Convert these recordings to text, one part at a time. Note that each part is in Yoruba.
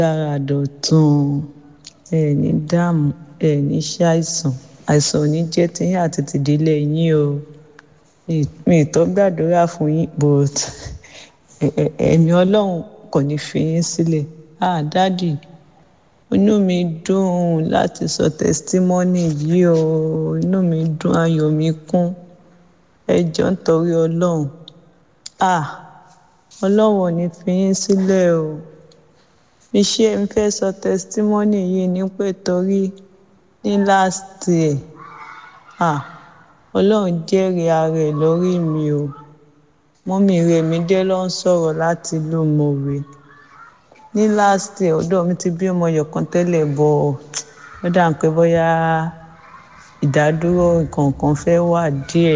dára dọ̀tun ẹ ní dààmú ẹ ní ṣàìsàn àìsàn ò ní jẹ́ tiyín àti tìdílé yín o mi ì tó gbàdúrà fún yín but ẹ̀mí ọlọ́run kò ní fi yín sílẹ̀ ah dádì inú mi dùn láti sọ testimony yìí o inú mi dùn ayọ̀ mi kún ẹ jọ̀ọ́ nítorí ọlọ́run ah ọlọ́run ò ní fi yín sílẹ̀ o iṣẹ́ ń fẹ́ sọ testimony yìí ní pé torí ní last year ah ọlọ́run jẹ́rìí ara ẹ̀ lórí mi o mọ́mí rẹ̀ mi dé ló ń sọ̀rọ̀ láti ìlú mọ̀wé ní last year ọ̀dọ̀ mi ti bí ọmọ yọ̀kan tẹ́lẹ̀ bọ̀ ó dà ń pé bóyá ìdádúró nǹkan kan fẹ́ wà díẹ̀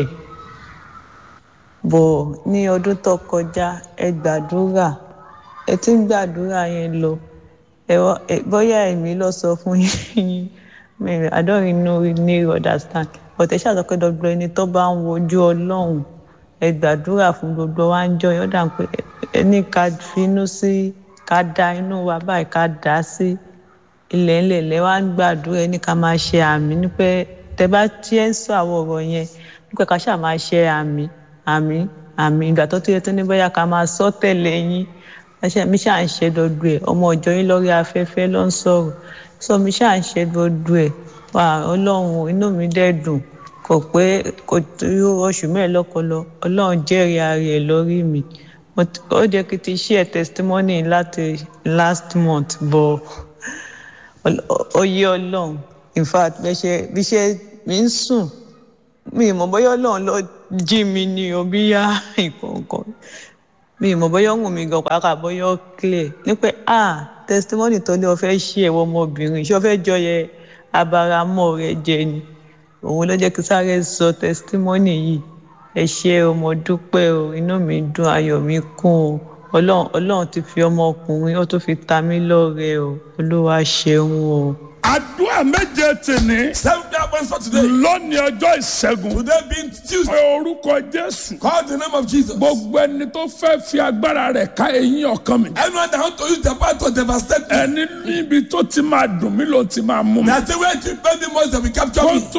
bọ̀ ní ọdún tó kọjá ẹ gbàdúrà ẹ ti ń gbàdúrà yẹn lọ ẹ bóyá èmi lọ sọ fún yín I don't really know really understand but ẹ ṣàtọ́ pé gbogbo ẹni tó bá ń wojú ọlọ́run ẹ gbàdúrà fún gbogbo wa ń jọ yọ̀ọ́ dà pé ẹ ní ká finú sí ká da inú wa báyìí ká dà á sí ilẹ̀ ńlẹ̀ lẹ́ wá ń gbàdúrà ẹ ní ká máa ṣe àmì ní pé tẹ bá tiẹ̀ ń sọ àwọn ọ̀rọ̀ yẹn ní pé ká ṣáà máa ṣe àmì àmì àmì ìgbà tó tó yẹ tó ní bóyá ká máa sọ tẹ̀lé yín mi ṣáà ń ṣe gbogbo ẹ̀ ọmọ ọjọ́ yín lórí afẹ́fẹ́ ló ń sọ̀rọ̀ sọ mi ṣáà ń ṣe gbogbo ẹ̀ wà ọlọ́run inú mi dẹ̀ dùn kò pé kò tó oṣù mẹ́ẹ̀ẹ́lọ́kọ lọ ọlọ́run jẹ́rìí ara ẹ̀ lórí mi ó jẹ́ kí n ti share testimony láti last month bọ̀ ó yé ọlọ́run in fact bí ṣe mi ń sùn mi mọ̀ bóyá ọlọ́run lọ jí mi ní o bí yá nǹkan mi mọ̀ bóyá ọ̀hún mi gan pàápàá bóyá ó clear ní pé ah testimony tó ní o fẹ́ ṣí ẹ̀wọ̀ ọmọbìnrin ṣé o fẹ́ jọyẹ abaramọ́ rẹ jẹ ni òun ló jẹ́ kí sáré sọ testimony yìí ẹ ṣé o mo dúpẹ́ o inú mi dùn ayọ̀ mi kún o ọlọ́run ọlọ́run ti fi ọmọkùnrin ó tún fi ta mí lọ́rẹ o olúwa ṣeun o. àdúrà méje tèmi. Seven day answer today. lónìí ọjọ́ ìṣẹ́gun. Today being Tuesday. pé orúkọ jésù. Call the name of Jesus. gbogbo ẹni tó fẹ́ fi agbára rẹ̀ ká eyín ọkàn mi. Anyone that want to use the power to devastate me. ẹni níbi tó ti máa dùn mí ló ti máa mú mi. That's the way to pay me most that will capture kó me. tó